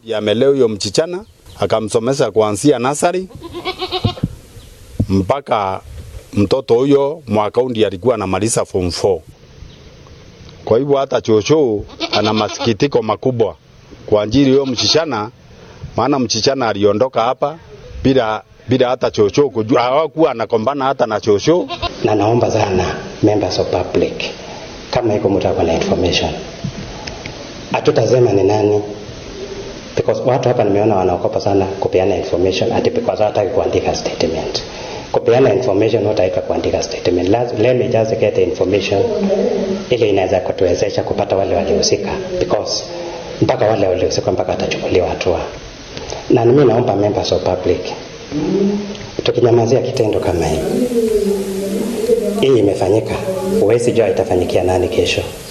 Amelea huyo mchichana akamsomesha kuanzia nasari mpaka mtoto huyo mwaka huu ndiye alikuwa anamaliza form 4. Kwa hivyo hata chochoo ana masikitiko makubwa kwa ajili huyo mchichana, maana mchichana aliondoka hapa bila bila hata chochoo kujua, hawakuwa anakombana hata na chochoo. na naomba sana members of public kama iko mtu ako na information hatutasema ni nani because watu hapa nimeona wanaokopa sana kupeana information ati because hawataki kuandika statement kupeana information hutaweka kuandika statement Laz- let me just get the information ili inaweza kutuwezesha kupata wale walihusika because mpaka wale walihusika mpaka watachukuliwa hatua na mimi naomba members of public tukinyamazia kitendo kama hii hii imefanyika, huwezi jua itafanyikia nani kesho.